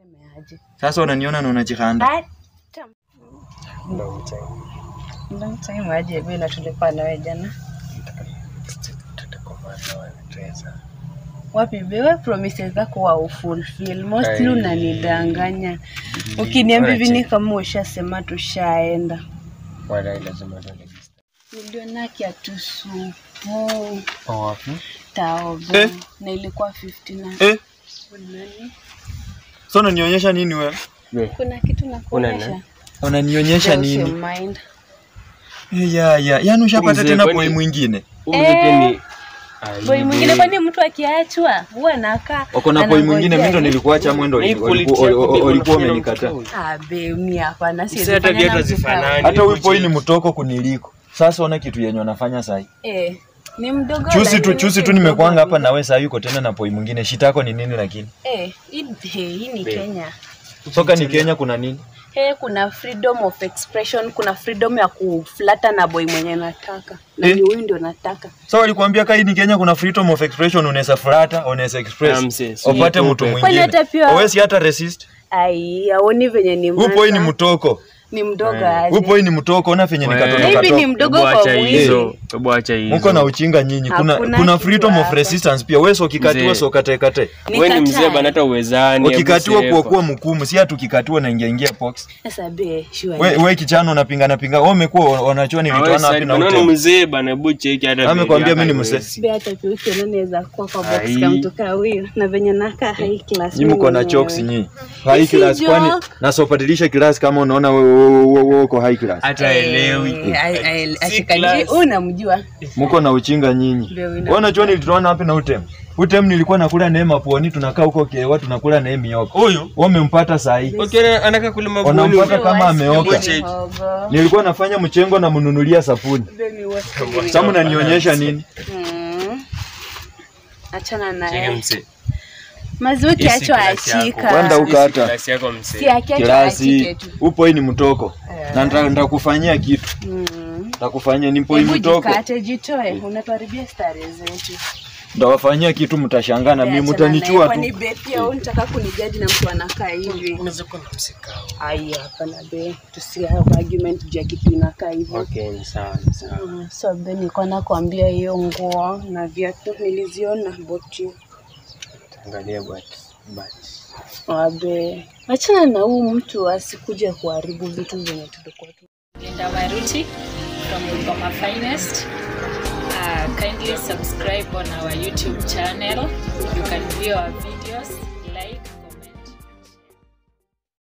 Nisemeaje? Sasa unaniona na unajikanda. Hata Long time. long time aje bila tulikuwa nawe jana. Tutakomana wanatesa. Wapi bewe promises zako wa ufulfill. Mostly Ai. unanidanganya. Ukiniambia hivi Alright. ni kama ushasema tushaenda. Walai lazima tuende. Niliona kiatu supu Oh, wapi? taobe Eh. na ilikuwa 50 na Eh, Nani? so unanionyesha nini wewe? We, Kuna kitu Una nakuonyesha. nani? Unanionyesha Just nini? mind. Eh, Ya ya, yaani ushapata Mzee, tena kwani- boy mwingine. Huyu mzee pia ni Boy Aibu. mwingine kwani mtu akiachwa huwa anakaa Wako na boy mwingine, mimi ndo nilikuacha mwendo Na hii ulikuwa quality yako pia ulikuwa unafanya na umenikataa. mtu. abe mi hapana Mzee, hata viatu hazifanani. Hata huyu Hebu boy ni check. mtoko kuniliko. Sasa ona kitu yenye wanafanya sasa. eh, ni mdogo Chusi tu lakini chusi si tu mdogo nimekuanga hapa vile. na wewe sasa yuko tena na boy mwingine. Shitako ni nini lakini? eh, hii hey, hii ni Be. Kenya Soka ni Kenya kuna nini? eh, kuna freedom of expression kuna freedom ya kuflata na boy mwenye nataka na Eh. ni huyu ndio nataka So walikuambia kai ni Kenya kuna freedom of expression unaweza flata, unaweza Ah, express. mzee, si Upate upe. mtu Kwani mwingine. hata pia- Hawezi hata resist. ai aoni venye ni Huyu boy ni mwanza. mtoko. ni mdogo Eh, aje Huyu boy ni mtoko, ona venye Wewe. nikatoto Maybe ni katoto. mdogo Hebu kwa acha mwili. hizo. Hebu acha hizo. Mko na uchinga nyinyi. Kuna Hakuna kuna kitu freedom of hapa. resistance pia. Wewe ukikatiwa Mzee. so kate kate. Wewe ni mzee bana hata uwezani. hebu Ukikatiwa sepa. kwa kuwa mkumu, si hatu kikatiwa na ingia ingia box. sasa be sure We we kichana unapingana pinga. Wewe umekuwa wanachua Ah, wewe nilitoana sasa, wapi na bana, ni ute. mzee bana, hebu cheki hata. Amekwambia baby mimi ni yako mzee. be hata pia ukiona naweza kuwa kwa box Ai. kama mtu kaa huyu na venye nakaa high class Nyinyi mko na mimi chokes mwenyewe. nyinyi. High Si class kwani joke. na sopadilisha class kama unaona wewe wewe- wewe- wewe uko high class. Hata elewi. Eh, ai- ai- Si ashikaji class. huyu namjua Mko na uchinga nyinyi. Ndio, ina- Wewe unajua nilitoana wapi na utem? Utem nilikuwa nakula neema puoni tunakaa huko kewa tunakula naye mioko. Huyu Wewe umempata saa hii. ukiona anaka kulima bwani. Wanampata kama ameoka. Hebu check. Mihogo. Nilikuwa nafanya mchengo na mnunulia sapuni. Be ni wote ni- Sasa mnanionyesha nini? Mm. achana Cheki naye mzee. maziwa Hii si ukiachwa klasi yako. achika Wanda huko Hii si hata. klasi yako mzee. si akiachwa Kirasi achike tu upo hii ni mtoko. Eh. Na nita- nitakufanyia kitu. Mm. Nitakufanyia ni mpo hii Hebu mtoko. jikate jitoe unatuharibia starehe zetu Ndawafanyia kitu mtashangaa na mimi Achana mtanichua naye, kwani tu. be pia wewe unataka kunijaji na mtu anakaa hivi Unaweza kuwa na msikao. ai hapana be tusihave argument juu ya kitu inakaa hivyo Okay, ni sawa, ni sawa. Mm, so be nilikuwa nakwambia hiyo nguo na viatu niliziona boti Angalia but but wabe achana na huu mtu asikuje kuharibu vitu zenye tulikuwa tu Linda Waruti from Bungoma Finest. Uh, kindly subscribe on our YouTube channel. You can view our videos